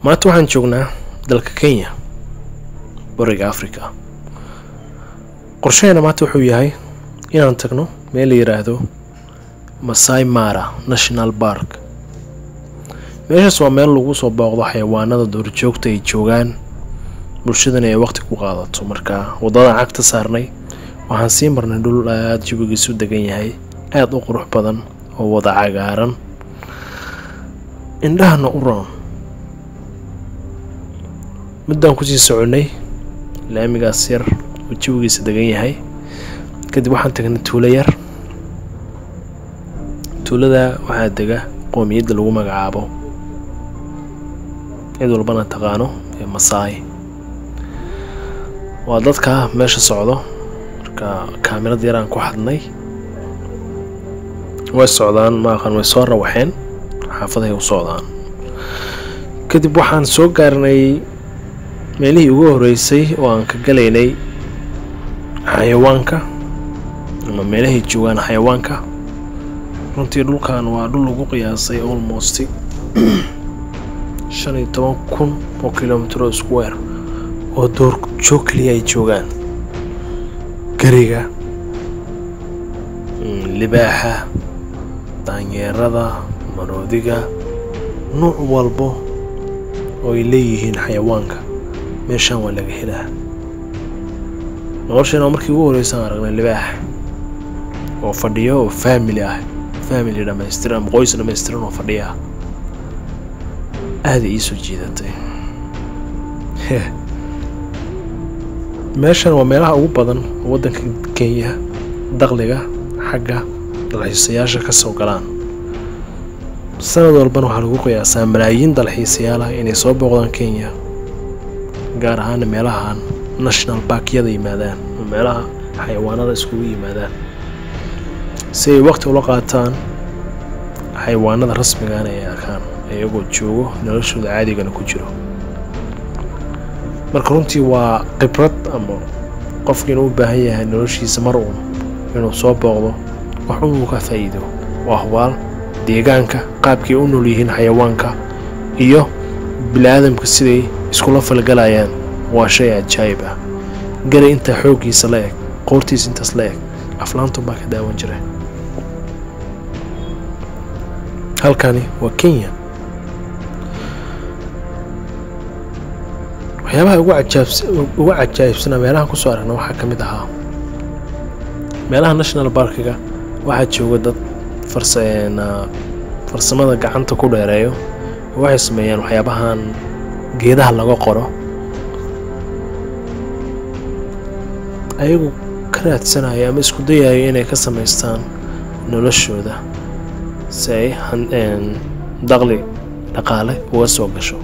maanta waxaan joognaa dalka kenya bariga africa qorshaheena maanta wuxuu yahay inaan tagno meel la yidhaahdo masai mara national park meeshaas waa meel lagu soo booqdo xayawaanada duurjoogta ay joogaan bulshadana ay waqti ku qaadato marka waddadaan cagta saarnay waxaan sii marnay dhul aada jawigiisu degan yahay aada u qurux badan oo wada cagaaran indhahana u roon muddaan kusii soconnay laamigaas yar oo jawigiisa degan yahay kadib waxaan tagnay tuulo yar tuulada waxaa dega qoomiyadda lagu magacaabo cid walbana taqaano ee masaai waa dadka meesha socdo marka kaamirad yaraan ku xadnay way socdaan maaqan way soo rawaxeen xaafaday u socdaan kadib waxaan soo gaarnay meelihii ugu horeysay oo aan ka galaynay xayawaanka ama meelahay joogaan xayawaanka runtii dhulkan waa dhul lagu qiyaasay almost shan iyo toban kun oo kilomitro square oo doorjoog keliya ay joogaan gariga libaaxa daanyeerada maroodiga nuuc walbo oo ay leeyihiin xayawaanka meeshaan waa laga helaa nolosheena markii ugu horreysaan aragnay libaax oo fadhiyo oo faamili ah faamili dhamaystiran ama qoys dhamaystiran oo fadhiya aada iisoo jiidatay meeshan waa meelaha ugu badan oo waddanka kenya dakhliga xagga dalxiisayaasha ka soo galaan sanad walbana waxaa lagu qiyaasaa malaayiin dalxiisayaal ah inay soo booqdaan kenya gaar ahaana meelahan national barkyada yimaadaan oo meelaha xayawaanada iskugu yimaadaan si ay waqti ula qaataan xayawaanada rasmigaana ay arkaan iyagoo joogo noloshooda caadigana ku jiro marka runtii waa khibrad ama qofkiina u baahan yahay noloshiisa mar uun inuu soo booqdo wax unuu ka faa'iido waa hubaal deegaanka qaabkay u nool yihiin xayawaanka iyo bili-aadamka siday iskula falgalayaan waa shay ajaayib ah gari intaa xooggiisa la eg qoortiisa intaas la eg aflaantun baa ka daawan jira halkani waa kenya waxyaabaha ugu ugu cajaa'ibsanaa meelahan kusoo aragna waxaa ka mid ahaa meelaha national barkiga waxaa jooga dad farsamada gacanta ku dheereeyo waxay sameeyaan waxyaabahan geedaha laga qoro ayagu ka raadsanayo ama isku dayayo inay ka samaystaan noloshooda si ay daqli dhaqaale uga soo gasho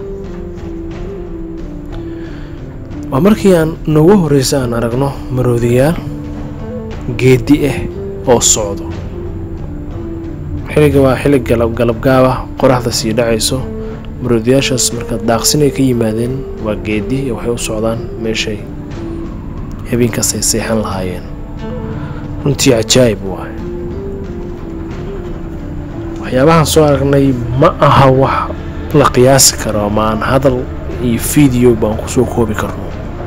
waa markii aan noogu horreysa aan aragno maroodiyaal geedi ah oo socdo xilliga waa xilli galabgaaba qoraxda sii dhacayso maroodiyaashaas marka daaqsinay ka yimaadeen waa geedi waxay u socdaan meeshay habeenkaas ay seexan lahaayeen runtii cajaa'ib waay waxyaabahan soo aragnay ma aha wax la qiyaasi karo ama aan hadal iyo fiideo baan kusoo koobi karno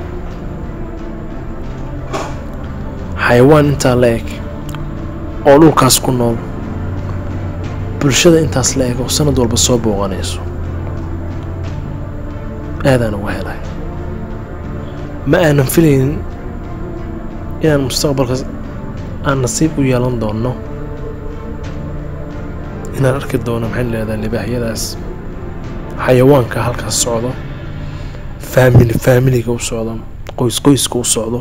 xayawaan intaa la eg oo dhulkaas ku nool bulshada intaas la eg oo sanad walba soo booqanayso aadaan uga helay ma aanan filaynin inaan mustaqbalka aan nasiib u yeelan doonno inaan arki doono maxay leedahay libaaxyadaas xayawaanka halkaas socdo faamili faamiliga u socdo qoys qoyska u socdo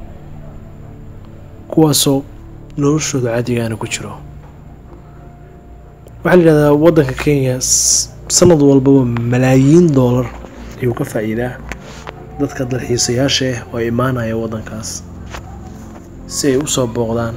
kuwaasoo noloshooda caadigaana ku jiro waxaa la yidhahdaa waddanka kenya sanad walbaba malaayiin doolar ayuu ka faa'iidaa dadka dalxiisayaasha ah oo imaanaya waddankaas si ay u soo booqdaan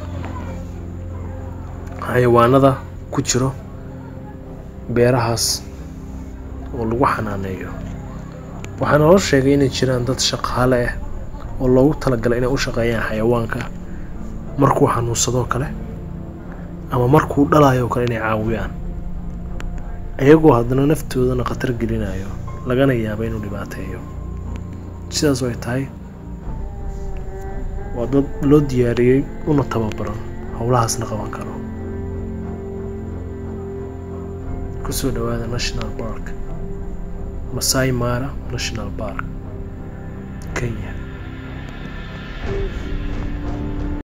xayawaanada ku jiro beerahaas oo lagu xanaaneeyo waxaa naloo sheegay inay jiraan dad shaqaale ah oo loogu talagalay inay u shaqeeyaan xayawaanka markuu xanuunsadoo kale ama markuu dhalayo kale inay caawiyaan iyagoo haddana naftoodana khatar gelinayo lagana yaabo inuu dhibaateeyo sidaas oo ay tahay waa dad loo diyaariyey una tababaran howlahaasna qaban karo kusoo dhawaada national park masai mara national park kenya